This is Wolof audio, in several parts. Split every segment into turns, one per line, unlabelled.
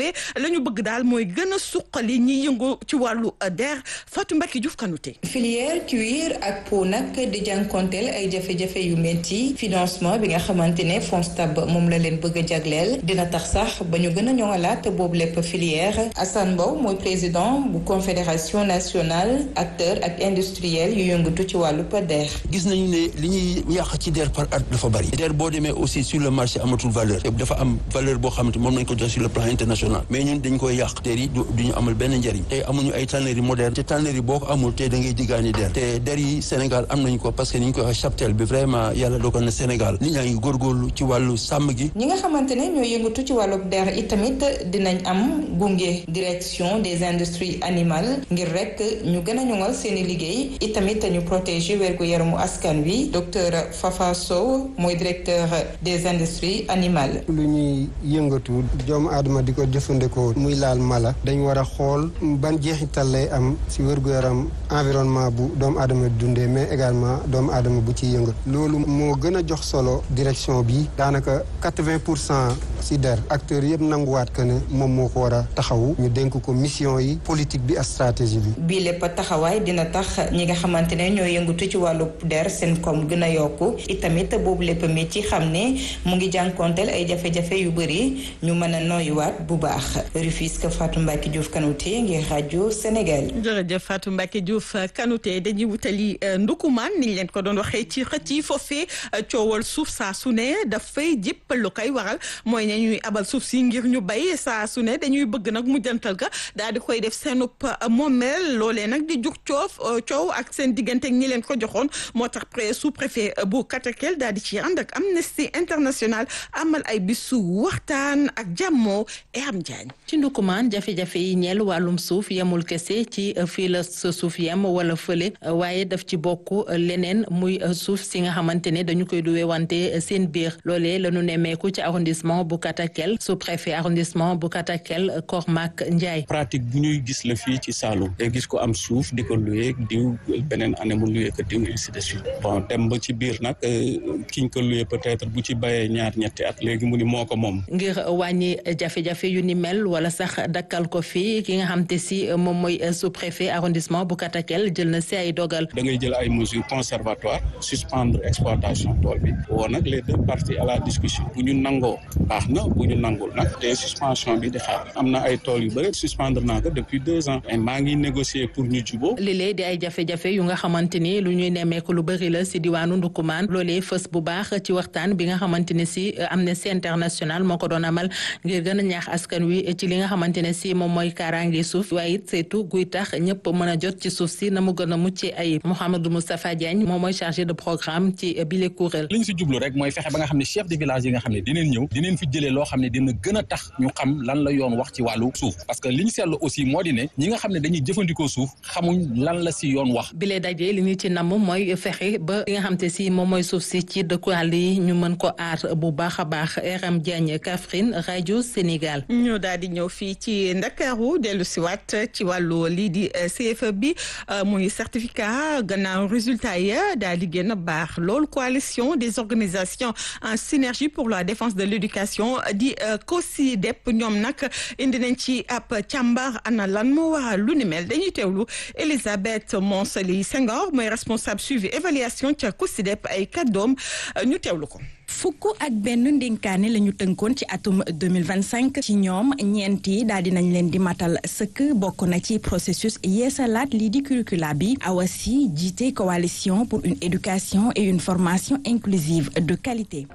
loolee la ñu bëgg daal mooy gën a suqali ñi yëngu ci wàllu der Fatou Mbacke Diouf Kanouté.
filière cuir ak peau nag di jànkonteel ay jafe-jafe yu metti financement bi nga xamante ne FONSTAB moom la leen bëgg a jagleel dina tax sax ba ñu gën a ñoŋalaat boobu lépp filière Assane Mbow mooy président bu confédération nationale acteur ak industriel yu yëngatu ci wàllu der.
gis nañu ne li ñuy yàq ci der par at dafa bari der boo demee aussi sur le marché amatul valeur dafa am valeur boo xamante moom nañ ko jox sur le plan international mais ñun dañ koy yàq der yi du ñu amal benn njariñ tey amuñu ay tannerie moderne te tannerie boo ko amul te da ngay diggaani der te der yi Sénégal am nañ ko parce que ni ñu koy wax cheptel bi vraiment yàlla dogal na Sénégal nit ñaa ngi góorgóorlu ci wàllu sàmm gi
ñi nga xamante ne ñoo yëngatu ci wàllu der itamit dinañ am gunge direction des industries animales ngir rek ñu gën a ñoŋal seeni liggéey itamit ñu protéger wérgu yaramu askan wi docteur Fafa Sow mooy directeur des industries animales.
lu ñuy yëngatu doomu aadama di ko jëfandikoo muy laal mala dañ war a xool ban jeexital lay am si wérgu yaram environnement bu doomu aadama dundee mais également doomu aadama bu ciy yëngatu loolu moo gën a jox solo direction bi daanaka quatre-vingt pour cent si der acteurs yëpp nanguwaat que ne moom moo ko war a taxawu ñu dénk ko mission yi politique bi ak stratégie bi.
bii lépp taxawaay dina tax ñi nga xamante ne ñoo yëngatu ci wàllu der seen koom gën a yokku itamit boobu lépp mi ci xam ne mu ngi jànkonteel ay jafe-jafe yu bëri ñu mën a noyuwaat bu baax Rufisque Fatou Mbacke Diouf Kanouté ngir rajo Sénégal.
jërëjëf Fatou Mbacke Diouf Kanouté dañuy wutali ndukumaan niñ leen ko doon waxee ci xëcc yi foofee coowal suuf saa su ne dafay jëpp lu koy waral mooy ne ñuy abal suuf si ngir ñu bay saa su ne dañuy bëgg nag mu jantal ga daal di koy def seenub moomeel loolee nag di jug coof coow ak seen diggante ak ñi leen ko joxoon moo tax pré sous préfet bu Katakel daal di ci ànd ak Amnesty International amal ay bisu waxtaan ak jàmmoo e am jaañ
ci ndukumaan jafe-jafe yi ñeel wàllum suuf yemul kese ci fii la sa suuf yem wala fële waaye daf ci bokk leneen muy suuf si nga xamante ne dañu koy duwee wante seen biir loolee la ñu nemmeeku ci arrondissement bu Katakel sous préfet arrondissement bu Katakel Kormak Ndiaye.
pratique bu ñuy gis la fii ci Saloum te gis ko am suuf di ko luwee diw beneen année mu luwee ko diw ainsi de suite bon dem ba ci biir nag kiñ ko luwee peut-être bu ci bayee ñaar ñetti at léegi mu ni moo ko moom.
ngir wàññi jafe-jafe yu ni mel wala sax dakkal ko fii ki nga xam te si moom mooy sous préfet arrondissement bu Katakel jël na si ay dogal.
da ngay jël ay mesures conservatoires suspendre exploitation tool bi woo nag les deux parties à la discussion bu ñu nangoo baax na bu ñu nangul nag te suspension bi di xaar am na ay tool yu bëri suspendre naa ko depuis deux ans et maa ngi négocier pour ñu juboo
lii di ay jafe-jafe yu nga xamante ni lu ñuy nemmeeku lu bëri la si diwaanu Ndukumaan loolee fës bu baax ci waxtaan bi nga xamante ne si Amnesty International moo ko doon amal ngir gën a ñaax askan wi ci li nga xamante ne si moom mooy kaaraange suuf waaye it saytu guy tax ñëpp mën a jot ci suuf si na mu gën a mucc ay Mouhamadou Moustapha Diagne moom mooy chargé de programme ci bile kuréel.
li ñu si jublu rek mooy fexe ba nga xam ne chef de village yi nga xam ne dinañ ñëw dinañ fi jëlee loo xam ne dina gën a tax ñu xam lan la yoon wax ci wàllu suuf parce que li ñu seetlu aussi moo di ne ñi nga xam ne dañuy jëfandikoo suuf xamuñ lan la si yoon wax.
bile daje li ñu ci namm mooy fexe ba li nga xam te si moom mooy suuf si ci dëkku àll yi ñu mën ko aar bu baax a baax RM Diagne Kaffrine rajo Sénégal.
ñu daal di ñëw fii ci Ndakaaru dellu si waat ci wàllu lii di CFE bi muy certificat gannaaw résultat ya daal di génn baax loolu coalition des organisations en synergie pour la défense de l'éducation di COSYDEP ñoom nag indi nañ ci ab càmbar ana lan moo waral lu ni mel dañuy teewlu Elisabeth Monsely Senghor mooy responsable suivi évaluation ca COSYDEP ay kàddoom ñu teewlu ko.
fukk ak benn ndénkaane la ñu tënkoon ci atum 2025 ci ñoom ñeenti daal di nañ leen di matal sëkk bokk na ci processus yeesalaat lii di curricula bi awasi jiite coalition pour une éducation et une formation inclusive de qualité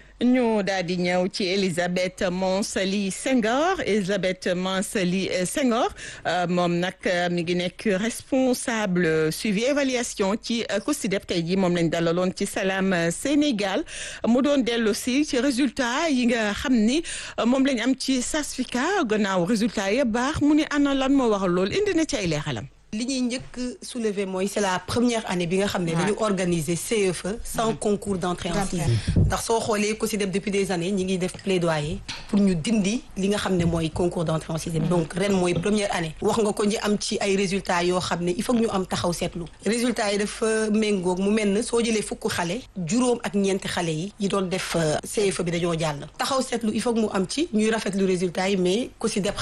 ñu daal di ñëw ci Elisabeth Monsely Senghor Elisabeth Monsely Senghor moom nag mi ngi nekk responsable suivi évaluation ci COSYDEP tey jii moom lañ dalaloon ci Salam Sénégal mu doon dellu si ci résultat yi nga xam ni moom lañ am ci certificat gannaaw résultat ya baax mu ni ana lan moo waral loolu indi na ci ay leexalam
li ñuy njëkk soulever mooy c'est la première année bi nga xam ne dañu organiser CFE sans concours d'entrée en sixième ndax soo xoolee COSYDEP depuis des années ñi ngi def plaidoyer pour ñu dindi li nga xam ne mooy concours d'entrée en sixième donc ren mooy première année wax nga ko ñi am ci ay résultats yoo xam ne il faut que ñu am taxaw seetlu résultats yi dafa méngoog mu mel ne soo jëlee fukk xale juróom ak ñeenti xale yi yi doon def CFE bi dañoo jàll taxaw seetlu il faut que mu am ci ñuy rafetlu résultats yi mais COSYDEP